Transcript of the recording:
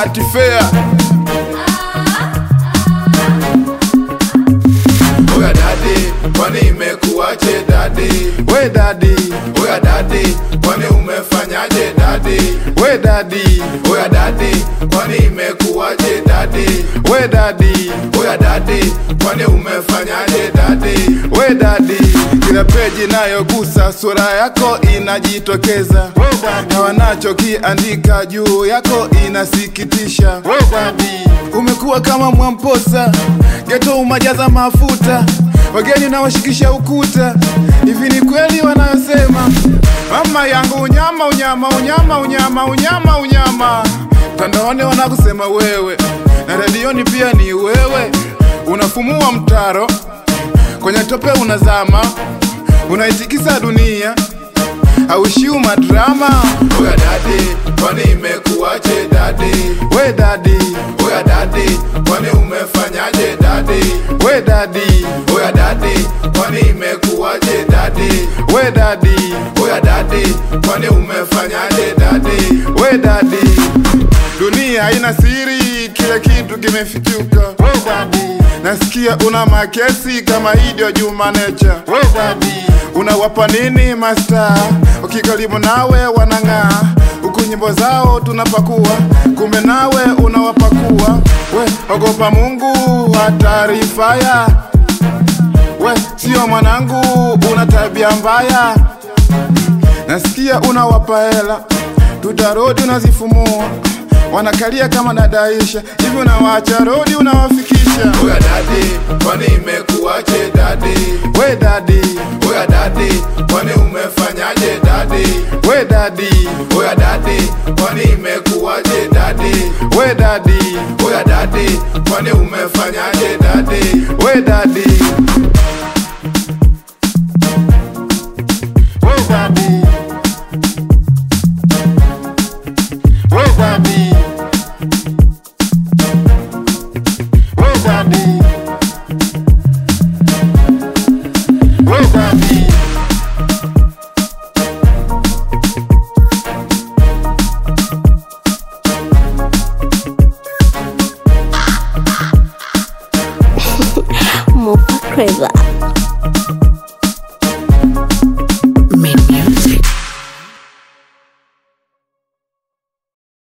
Bahati Fair. Oya dadi, kwani imekuwaje dadi? We dadi, Oya dadi, kwani umefanyaje dadi? we dadi, Oya dadi, kwani imekuwaje dadi? we dadi, Oya dadi, kwani umefanyaje dadi? we dadi. Kila peji nayogusa sura yako inajitokeza, na wanachokiandika juu yako inasikitisha. We dadi, umekuwa kama Mwamposa, geto umajaza mafuta, wageni nawashikisha ukuta. Hivi ni kweli wanayosema mama yangu unyama, unyama, unyama, unyama, unyama, unyama. Mtandaoni wanakusema wewe, na redioni pia ni wewe, unafumua mtaro kwenye tope unazama, unaitikisa dunia, haushiu madrama. Oya dadi, kwani imekuwaje dadi? We dadi, Oya dadi, kwani umefanyaje dadi? we dadi, Oya dadi, kwani imekuwaje dadi? we dadi, Oya dadi, kwani umefanyaje dadi? we dadi. Dunia haina siri, kila kitu kimefichuka. We dadi, nasikia una makesi kama Idio Juma Nature. We dadi, unawapa nini masta? Ukikaribu nawe wanang'aa, huku nyimbo zao tunapakua, kumbe nawe unawapakua. We ogopa Mungu, hatari faya. We sio mwanangu, una tabia mbaya. Nasikia unawapa hela, tutarodi unazifumua, wanakalia kama nadaisha hivi, unawaacha rodi unawafikisha. Oya dadi, kwani imekuwaje dadi? We dadi, Oya dadi, kwani umefanyaje dadi? we dadi, Oya dadi, kwani imekuwaje dadi? we dadi, Oya dadi, kwani umefanyaje dadi? we dadi, we dadi, we dadi, we dadi, we dadi. Mopa Craver.